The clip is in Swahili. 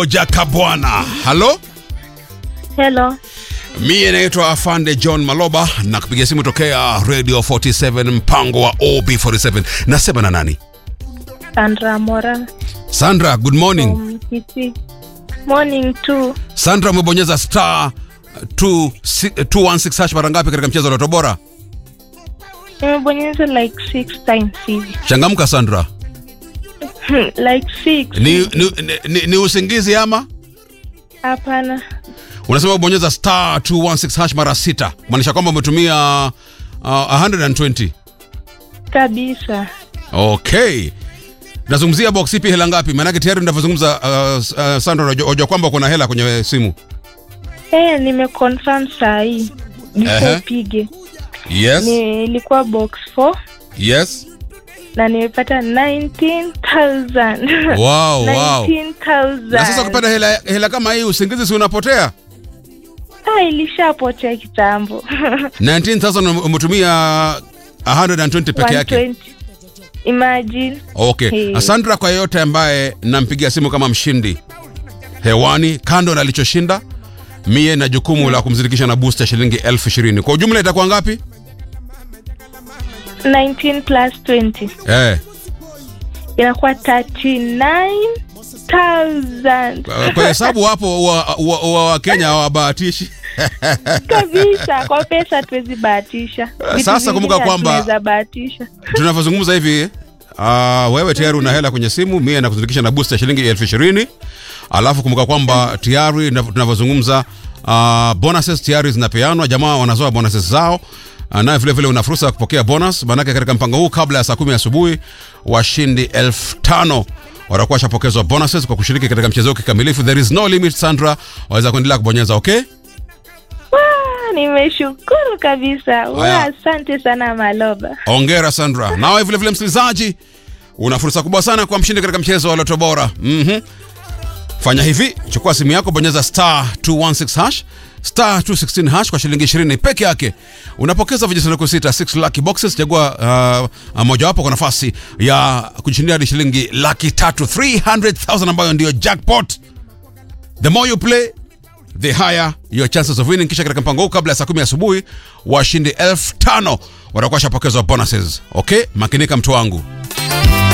Jakabwana. Halo, Hello. mie naitwa Afande John Maloba na kupiga simu tokea Radio 47 mpango wa OB47. Nasema na nani? Sandra Mora. Sandra, good morning. Um, Kisi. Morning too. Sandra, umebonyeza star 216 hash mara ngapi katika mchezo wa Loto Bora? Nimebonyeza like six times hivi. Changamka Sandra. like six. Ni, ni, ni, ni usingizi ama Hapana. unasema ubonyeza star 216 hash mara sita, maanisha kwamba umetumia uh, 120. Kabisa. Okay, nazungumzia box ipi, hela ngapi? Maanake tayari ninavyozungumza, uh, uh, Sandra, unajua unajua kwamba kuna hela kwenye simu. Eh, nimeconfirm saa hii. Before Ehe. upige. Yes, Nilikuwa box 4 yes. na nimepata 19,000. Wow, wow. 19,000. Na sasa ukipata hela, hela kama hii, usingizi si unapotea? Ah, ilishapotea kitambo. 19,000 umetumia 120 peke yake. 120. Imagine. Okay. Hey. Sandra, kwa yeyote ambaye nampigia simu kama mshindi hewani, kando na alichoshinda, mie na jukumu la kumzindikisha na booster shilingi elfu ishirini. Kwa ujumla itakuwa ngapi? 19 plus 20. Eh, inakuwa 39,000 kwa- kwa hesabu hapo wa, wa, wa, wa Kenya hawabahatishi. kabisa. Kwa pesa tuwezi bahatisha. Vitu Sasa vingine kumbuka kwamba- hatuweza bahatisha. Tunavyozungumza hivi uh, wewe tayari una hela kwenye simu, mie nakuzindikisha na booster shilingi elfu ishirini. Alafu kumbuka kwamba tayari na- tunavyozungumza uh, bonuses tayari zinapeanwa, jamaa wanazoa bonuses zao Uh, naye vile vile una fursa ya kupokea bonus, maanake katika mpango huu kabla ya saa kumi asubuhi washindi elfu tano watakuwa washapokezwa bonuses kwa kushiriki katika mchezo huu kikamilifu. There is no limit, Sandra, waweza kuendelea kubonyeza. Okay, Wah, nimeshukuru kabisa. Wah, Haya. Asante sana Maloba. ongera Sandra. Nawe vile vile msikilizaji, una fursa kubwa sana kwa mshindi katika mchezo wa Loto Bora. Mhm. Fanya hivi, chukua simu yako, bonyeza star 216 hash star 216 hash kwa shilingi 20 peke yake. Unapokeza vijisanduku sita 6 lucky boxes, chagua uh, mojawapo kwa nafasi ya kujishindia hadi shilingi laki tatu 300,000 ambayo ndio jackpot. The more you play the higher your chances of winning. Kisha katika mpango huu kabla ya saa kumi asubuhi washindi elfu tano watakuwa washapokezwa bonuses. Okay, makinika mtu wangu.